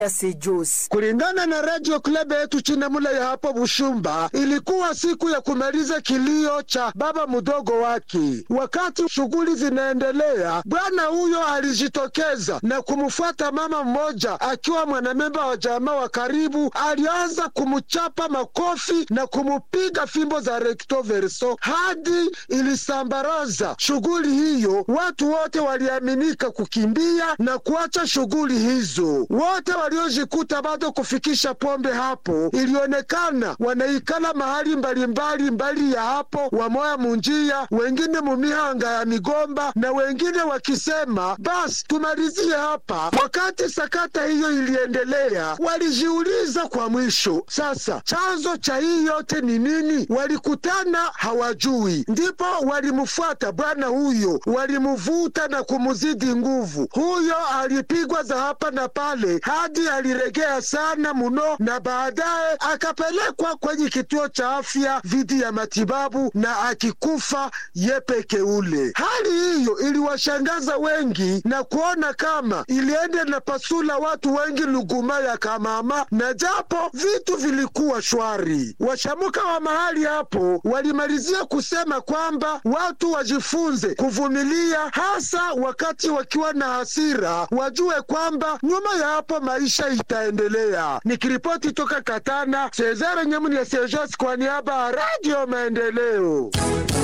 Sejos. Kulingana na Radio Club yetu Chinemula ya hapo Bushumba, ilikuwa siku ya kumaliza kilio cha baba mdogo wake. Wakati shughuli zinaendelea, bwana huyo alijitokeza na kumfuata mama mmoja akiwa mwanamemba wa jamaa wa karibu. Alianza kumchapa makofi na kumupiga fimbo za recto verso hadi ilisambaraza shughuli hiyo. Watu wote waliaminika kukimbia na kuacha shughuli hizo. Wote waliojikuta bado kufikisha pombe hapo, ilionekana wanaikala mahali mbalimbali mbali ya hapo, wamoya munjia, wengine mumihanga ya migomba na wengine wakisema basi tumalizie hapa. Wakati sakata hiyo iliendelea, walijiuliza kwa mwisho, sasa chanzo cha hii yote ni nini? Walikutana hawajui, ndipo walimfuata bwana huyo, walimuvuta na kumuzidi nguvu. Huyo alipigwa za hapa na pale hadi aliregea sana muno, na baadaye akapelekwa kwenye kituo cha afya dhidi ya matibabu na akikufa yepeke ule. Hali hiyo iliwashangaza wengi na kuona kama iliende na pasula watu wengi luguma ya kamama, na japo vitu vilikuwa shwari. Washamuka wa mahali hapo walimalizia kusema kwamba watu wajifunze kuvumilia, hasa wakati wakiwa na hasira, wajue kwamba nyuma ya hapo maisha itaendelea. Nikiripoti toka Katana, Cesare Nyamuni ya Sejos kwa niaba ya Radio Maendeleo.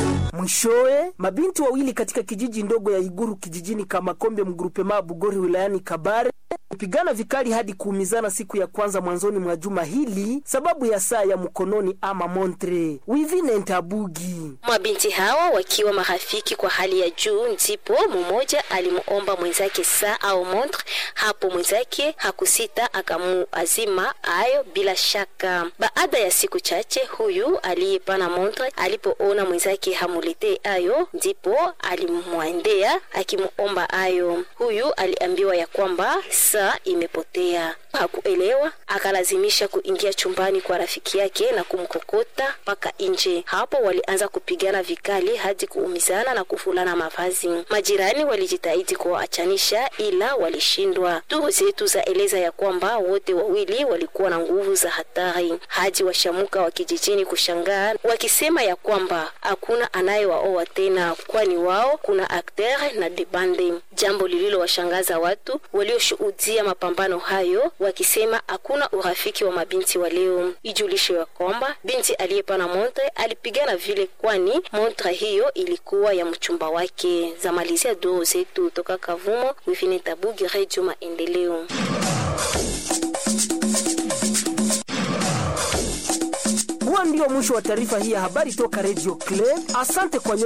Mwishowe, mabinti wawili katika kijiji ndogo ya Iguru kijijini Kamakombe mgrupema Bugori wilayani Kabare kupigana vikali hadi kuumizana siku ya kwanza mwanzoni mwa juma hili sababu ya saa ya mkononi ama montre. Wivine Ntabugi. Mabinti hawa wakiwa marafiki kwa hali ya juu, ndipo mmoja alimuomba mwenzake saa au montre. Hapo mwenzake hakusita akamuazima ayo bila shaka. Baada ya siku chache, huyu aliyepana montre alipoona mwenzake hamuletee ayo, ndipo alimwendea akimuomba ayo. Huyu aliambiwa ya kwamba saa imepotea. Hakuelewa, akalazimisha kuingia chumbani kwa rafiki yake na kumkokota mpaka nje. Hapo walianza kupigana vikali hadi kuumizana na kufulana mavazi. Majirani walijitahidi kuwaachanisha, ila walishindwa. Duru zetu za eleza ya kwamba wote wawili walikuwa na nguvu za hatari, hadi washamuka wa kijijini kushangaa, wakisema ya kwamba hakuna anayewaoa tena, kwani wao kuna akter na debande, jambo lililowashangaza watu walioshuhudia mapambano hayo wakisema hakuna urafiki wa mabinti wa leo. Ijulishe ya kwamba binti aliyepana montre alipigana vile, kwani montre hiyo ilikuwa ya mchumba wake. Zamalizia duru zetu toka Kavumo, Wivine Tabugi, Radio Maendeleo. Huo ndio mwisho wa taarifa hii ya habari toka Radio Club. Asante kwa